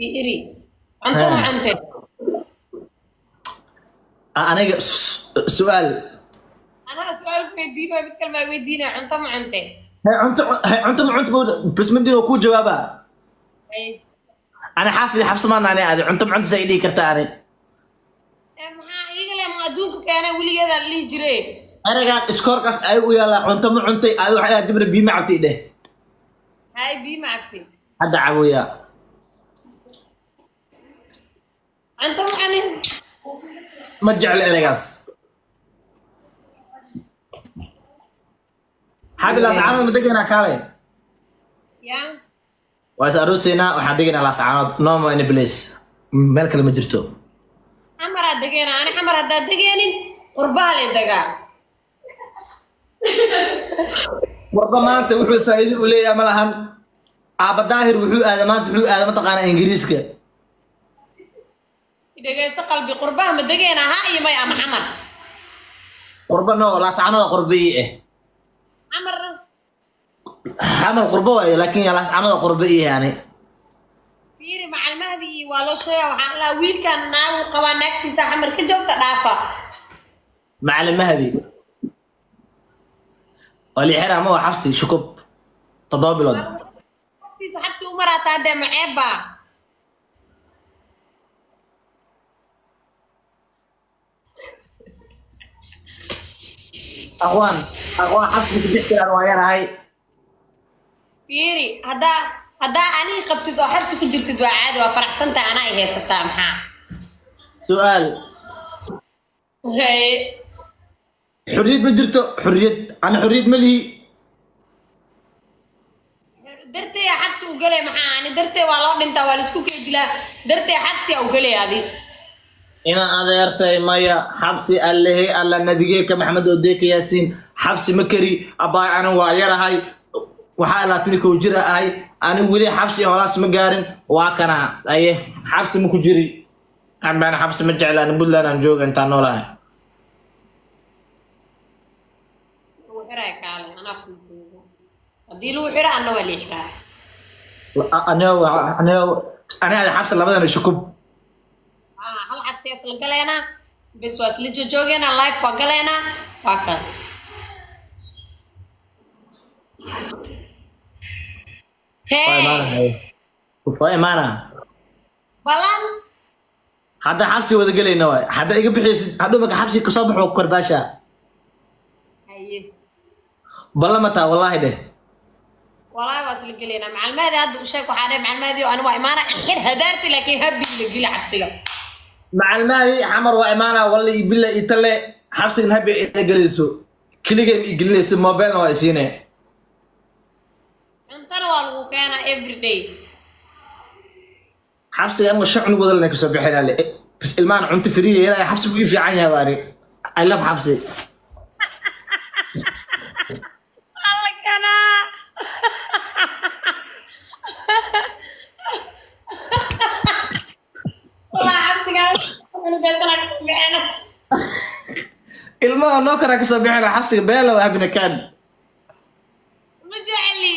fiiri cunto ma cuntay aniga su- su-aal anaga su-aal ku weydiinayo mid kale maa weydiinaya cunto ma cuntay Hey, cunto hey, cunto ma cunto bas madin oo kuu jawaaba Ay. ani xaafid xabsamaan ani adi cunto ma cunto saa idhihi karta ani Eh, maxaa iiga le ma adduunka keenay weligeedaa la dhihi jiray eragaad iskoorkaas ay u yaalaa cunto ma cuntay adi waxay ahayd jibra biima cabtay dheh hay bii ma cabtay hadda caboya cunto ma cunin ma jeclo eragaas xabilaas caanood ma deganaa kaalay ya waa is arooseynaa waxaan degaynaa laascaanood noma in place meel kale ma jirto xamaraa degeena ani xamar haddaa degeenin qurbaha lay degaa warba maanta wuxuu faa'iido u leeyahay ma lahan aaba daahir wuxuu aada maanta wuxuu aada mataqaanaa ingiriiska dhegeyso qalbi qurbaha ma degeena ha iyo may ama xamar qurba no laascaanood qurba ii ah xamar xamal qurba waayo laakiin yaa laascaanood qurba ii yani fiiri macalmahdi iyo waa loo sheegaa waxaan lahaa wiilkan naagu qabaa naagtiisa xamar ka joogta dhaafa macalin mahdi waa liixira ama waa xabsi shukub toddoba bilood naagtiisa xabsi u maraataa dee maceebba aqwaan aqwaan xabsi kubix jiraan waa yarahay fiiri haddaa haddaa anii qabtid oo xabsi ku jirtid waa caadi waa faraxsantahay anaa i haysataa maxaa su-aal Hey, xurriyad ma jirto xurriyad ana xurriyad ma lihi darteeya xabsi u gelay maxaa ani dartee waa loo dhintaa waa laisku keedilaa dartee xabsi u gelay adi inaan adeertay maya xabsi allehe alla nabigeeka maxamed odeeka yaasiin xabsi ma kari abaay ani waa yarahay waxaa laatini kow jira ahay ani weli xabsi holaas ma gaarin waa kana aye xabsi ma ku jiri ambaan xabsi ma jecla ani puntland aan jooga intaan noolahay lagu xiraa kaale anaa ku joogo haddii lagu xiro anna waa lii xiraa ani ada xabsi labadana shukub Ah, hal xabsi isla galeena bes waa isla jojoogeena life waa galeena waa kaas waa Hey, imaanahay waa imaana balan hadda xabsi wada gelayna waay hadda iga bixiysid hadhow marka xabsi kasoo baxo korbaasha haye ballamataa wallaahi dheh walaahi waa isla geleynaa macalmaadi hadda u sheeg waxaa dheh macalmaadi ani waa imaana xir hadaarti laakiin habbi la geli xabsiga macalmaadi xamar waa imaana walla iyo billa iyo talle xabsigan habbi ina gelayso keligay ma igelinaysa mobilna waa isiine cuntana waa lagu keenaa every day xabsiga aniga shan cunug wadalna kasoo bixinale bas ilmahan cunto firiya ilaahay xabsi buu ii fiican yahay baari i love xabsi alla kanaa walaa xabsigaa cunugeetana ka bixina ilmaha noo karaa kasoo bixina xabsiga beela waa habinakaan ma jecli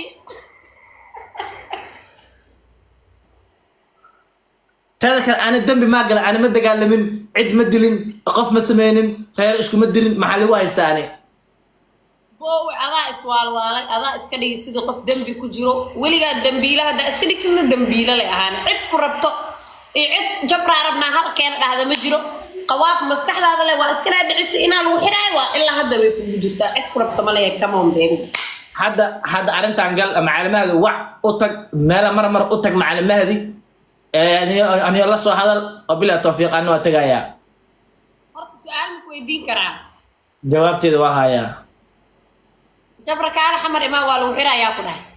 teeda kale ani dembi maa gala ani ma dagaalamin cid ma dilin qof ma sameynin reer iskuma dirin maxaa lagu haystaa ani boowe adaa iswaalwaalay adaa iska dhigi sidii qof dembi ku jiro weligaa dembiila haddaa iska dhigtidna dembiila lay ahaan cid ku rabto iyo cid jabraa rabnaa halkeena dhahda ma jiro qawaaf maskaxdaada leh waa iska dhaadhicisa inaa lagu xiraayo waa ilaa hadda way kugu jirtaa cid ku rabto malaya kamoon beebi hadda hadda arrintan gal macalimahdi wac u tag meela mar mar u tag macalimahdi aniyo la soo hadal oo bilaa tawfiiq ani waa tegayaa horta su-aal maku weydiin karaa jawaabteeda waa hayaa jabra kaala xamar imaa waa lagu xirayaa ku dhahay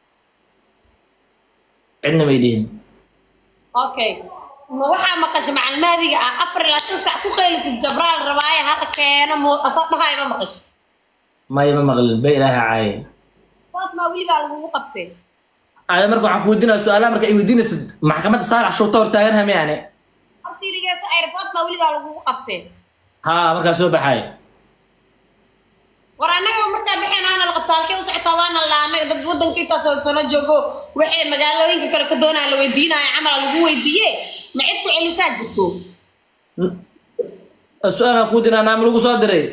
cidna may dhihin okay ma waxaa maqasha macalmaadiga ah afar ilaa shan sac ku qaylisid jabraal rabaaye hada keeno mu asoo dhahaay ma maqasha maya ma maqlin bay ilaaha caaye food maa weligaa lagugu qabtee ada marka waxaan ku weydiinaya su-aalaha marka ay weydiinaysid maxkamadda saalax shuurta hortaagan hame yani hortiirigeesa airport maa weligaa lagugu qabtee haa markaa soo baxaay war annaga markaa bixeen aana la qabtaa halkee u socotaa waana la annaga dad waddanka intaasoo sano joogo waxay magaalooyinka kale ka doonaya la weydiinaya camala lagu weydiiye ma cid ku celisaa jirto su-aalaan kuu diraa naam lagu soo diray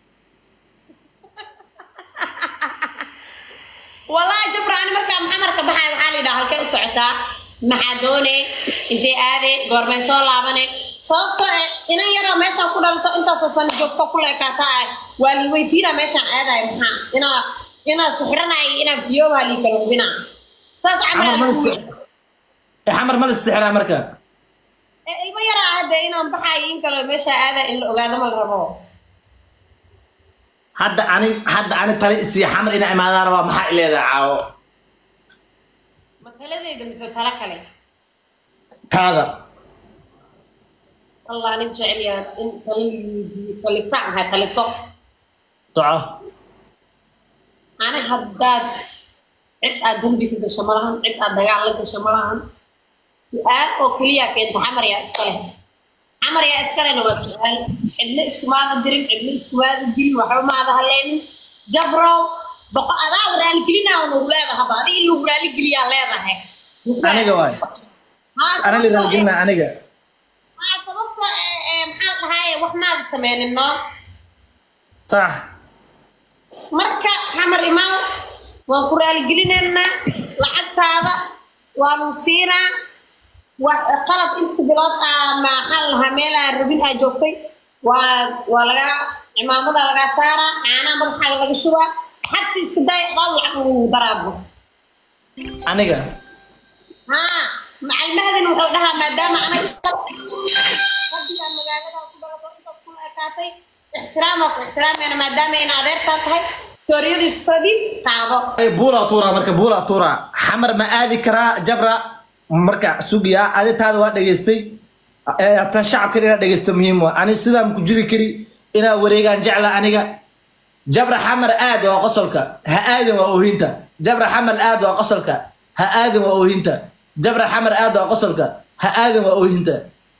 والله جبراني مركا محمد كبحاي waxaa la yidhaha halkee u socotaa maxaa doone intee aade goormay soo laabane sababto eh inan yaroo meeshaan ku dhalto intaasoo sano joogto ku leekaataa ah waa li weydiina meeshaan aadayo maxaa inaa inaa sixranay inaa fiyoobaha lii kala hubinaa saas xamar ma camal lis Eh, xamar ma lis sixraa marka ilmo yaraa hadde inaan baxaayo in kale meeshaa aada in la ogaado ma la rabo hadda ani hadda ani tale isiya xamar ina imaadaan waa maxaa i leedahay caawo ma taladeyda mise tala kale taada allah nin jecel yaa in tala liidiyo talisa ahay taliso soco ana haddaad cid aad dambi ka gasho ma lahan cid aad dagaal la gasho ma lahan su-aal oo keliya keenta xamar yaa iska leh xamar yaa iska lehna waa su-aal cidna iskumaada dirin cidna iskumaada dilin waxba maada haleynin jabrow boqo adaa raaligelinaa nagu leedahaba adi in lagu raaligeliyaa leedahay aniga waay Haa, ana sababtoo eh- liraalgelina aniga haa, sababtoo eh, eh, maxaa la dhahaye wax maada sameynin noo sax marka xamar imaam waan ku raaligelinaynaa lacagtaada waanu siinaa wax qalab inta bilood ah maxaa lahaa meel aan rabin aa joogtay waa waa lagaa cimaamada lagaa saaraa caanaha madaxaaga laga shubaa xabsi iska daay qaab lacag lagu daraabo aniga haa macalmahdin wuxuu dhahaa maadaama anaga hadiyaa magaalada ku dhalato intaas kula ekaatay ixtiraama ku ixtiraamayna maadaama in adeertaa tahay sooriyadiisu soo dhiib qaado Ay, buula tuura marka buula tuura xamar ma aadi karaa jabra marka sugiya adi taada waa dhegaystay Eh, tan shacabkan inaad dhegaysto muhiim waa ani sidaan ku jiri kari inaa wareegaan jecla aniga jabra xamar aad waa qosolka ha aadin waa oohinta jabra xamar aad waa qosolka ha aadin waa oohinta jabra xamar aad waa qosolka ha aadin waa oohinta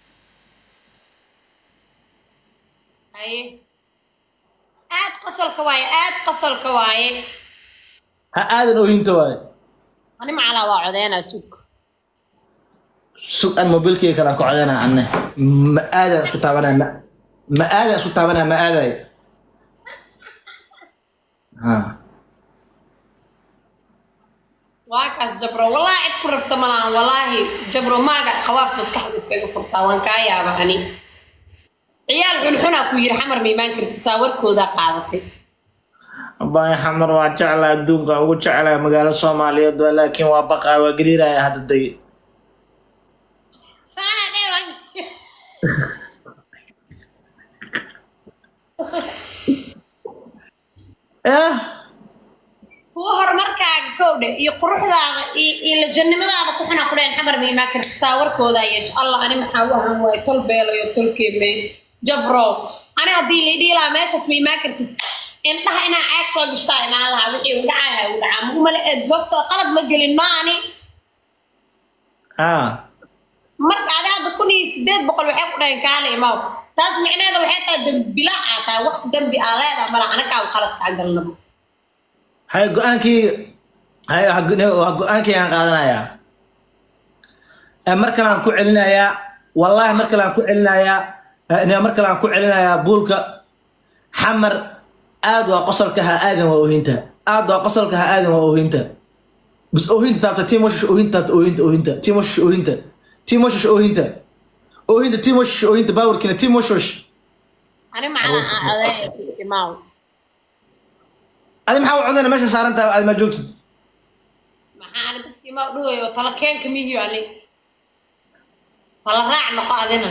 haye aad qosolka waaye aad qosolka waaye ha aadin oohinta waaye ani macalaa waa codeynaa sug sug an mobilkeyga kale aan ku codeynaa anne ma aadaan isku taabanaya ma ma aadaan isku taabanaya ma aadayo ha waa kaas jabro wallaahi cid ku rabta malahan wallaahi jabro maaga qawaaf maskaxda iskaga furtaa waan kaa yaaba ani ciyaal xunxunaa ku yiri xamar ma imaan karti saawarkoodaa qaadatay abaayo xamar waa jecla adduunka ugu jeclaa magaalo soomaaliyeed waa laakiin waa baqaa waa gariiraya hadda day Sana dhewan. eh kuwa horumarkaaga kowdhe iyo quruxdaada iyo iyo lajannimadaada ku xuna ku dheen xamar ma imaan karti saawarkoodaa yeesho allah ani maxaa u ahaan waaye tol beelayo tolkeeme jabro ani haddii laydhihi lahaa meeshaas ma imaan kartid indhaha inaa caag soo gashtaa inaan lahaa wixii u dhacaha u dhacaa ma umale eed goobta qalad ma gelin ma ani ha marka adi hadda kun iyo sideed boqol waxay ku dhaheen kaale imaaw taas micneheeda waxay tahay dembila aa tahay wax dembi aa leedahay mala anakaa qalad kaa galnabo hay go-aankii hay ha go- ha go-aankii aan qaadanayaa Eh, mar kale aan ku celinayaa wallaahi mar kale aan ku celinayaa eh, ne- mar kale aan ku celinayaa buulka xamar aad waa qosolka ha aadan waa oohinta aad waa qosolka ha aadan waa oohinta bis oohinta taabta timoshish oohinta taabta oohinta oohinta timoshish oohinta timoshish oohinta oohinta timoshish oohinta baawarkiina timoshish ani macnaa aa codeeya imaaw adi maxaa u codayna meesha saaran tahay aad ma joogtid maxaa ani dadka imaaw dhawayo tala keenka mihiyo ani tala raac noqo adina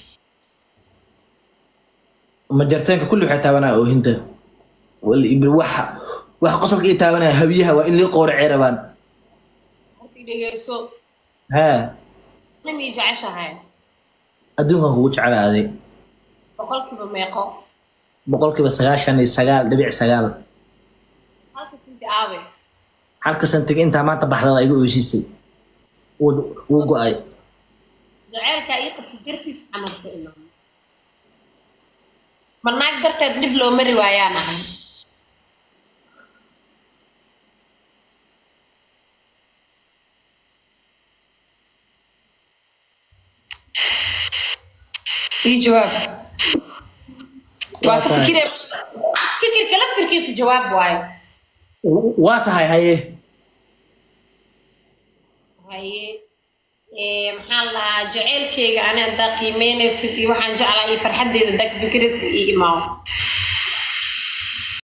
majarteenka kulli waxay taabanaya oohinta Wal- ibil- waxa waxa qosolka ii taabanaya habiyaha waa in lii qooracee rabaan horta dhegeyso haa nim ii jeceshahay adduunkan kugu jeclaaday boqolkiiba meeqo boqolkiiba sagaashan iyo sagaal dhibic sagaal halka sinti aabe halka santiga intaa maanta baxda waa iga oysiisay wuu wuu go-ay jaceylkaa ii qabta dartiis camalsa imaam ma naag darteed dhib loo mari waayaan ahay ii jawaab waa ka fikire fikirka laftirkiisa jawaab waayo waa tahay haye haye ee, maxaa la dhahaa jaceylkeyga ani haddaa qiimeynaysid iyo waxaan jeclaa iyo farxaddeeda haddaa ka fikiraysid iyo imaaw